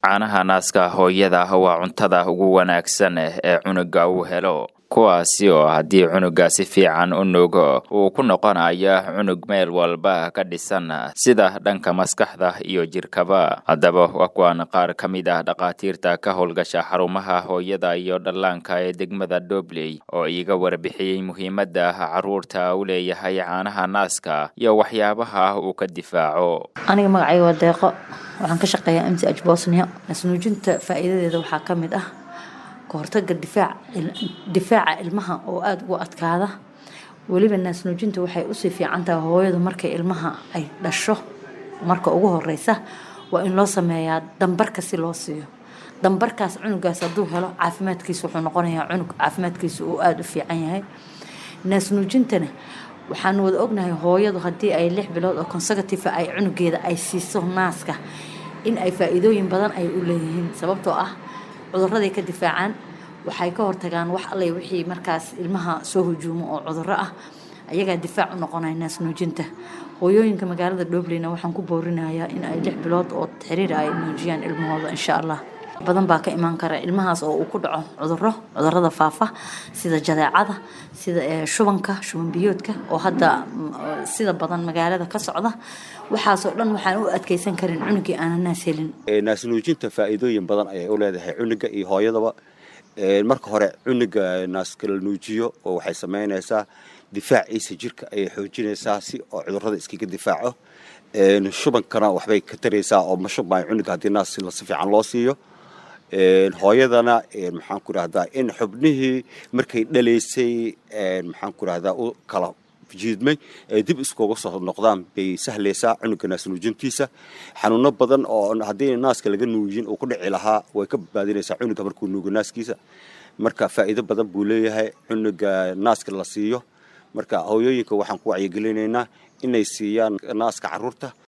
caanaha naaska hooyada waa cuntada ugu wanaagsan ee cunuga uu helo kuwaasi oo haddii cunuga si fiican u nuugo uu ku noqonayo cunug meel walba ka dhisan sida dhanka maskaxda iyo jirkaba haddaba waa kuwan qaar ka mid ah dhakhaatiirta ka howlgasha xarumaha hooyada iyo dhallaanka ee degmada dobley oo iiga warbixiyey muhiimadda caruurta u leeyahay caanaha naaska iyo waxyaabaha uu ka difaaco aniga magacay waa deeqo waxaan ka shaqeeyaa m c h bosnia nasnuujinta faa'iidadeeda waxaa ka mid ah kahortaga difaac difaaca ilmaha oo aada ugu adkaada weliba naasnuujinta waxay usii fiican tahay hooyadu markay ilmaha ay dhasho marka ugu horeysa waa in loo sameeyaa dambarka si loo siiyo dambarkaas cunugaas hadduu helo caafimaadkiisa wuxuu noqonayaa cunug caafimaadkiisa uu aada u fiican yahay naasnuujintana waxaanu wada ognahay hooyadu haddii ay lix bilood oo consecutive ay cunugeeda ay siiso naaska in ay faa-iidooyin badan ay u leeyihiin sababtoo ah cuduraday ka difaacaan waxay ka hortagaan wax alle wixii markaas ilmaha soo hujuumo oo cuduro ah ayagaa difaac u noqonaya naasnuujinta hooyooyinka magaalada dhobleyna waxaan ku boorinayaa in ay lix bilood oo xiriir ay nuujiyaan ilmahooda insha allah badan baa ka imaan kara ilmahaas oo uu ku dhaco cuduro cudurada faafa sida jadeecada sida shubanka shuban biyoodka oo hadda sida badan magaalada ka socda waxaasoo dhan waxaan u adkeysan karin cunugii aanan naas helin naasnuujinta faa'iidooyin badan ayay u leedahay cunuga iyo hooyadaba marka hore cunuga naaskala nuujiyo oo waxay samaynaysaa difaaciisa jirka ayay xoojinaysaa si oo cudurada iskaga difaaco shubankana waxbay ka taraysaa oo mashubmaayo cunuga haddii naas si fiican loo siiyo hooyadana maxaan ku rahdaa in xubnihii markay dhalaysay maxaan ku rahdaa u kala jiidmay ay dib iskuga soo noqdaan bay sahlaysaa cunuga naas nuujintiisa xanuuno badan oo haddii naaska laga nuujin uu ku dhici lahaa way ka badbaadinaysaa cunuga markuu nuugo naaskiisa marka faa'iido badan buu leeyahay cunuga naaska la siiyo marka hooyooyinka waxaan ku wacyigelinaynaa inay siiyaan naaska carruurta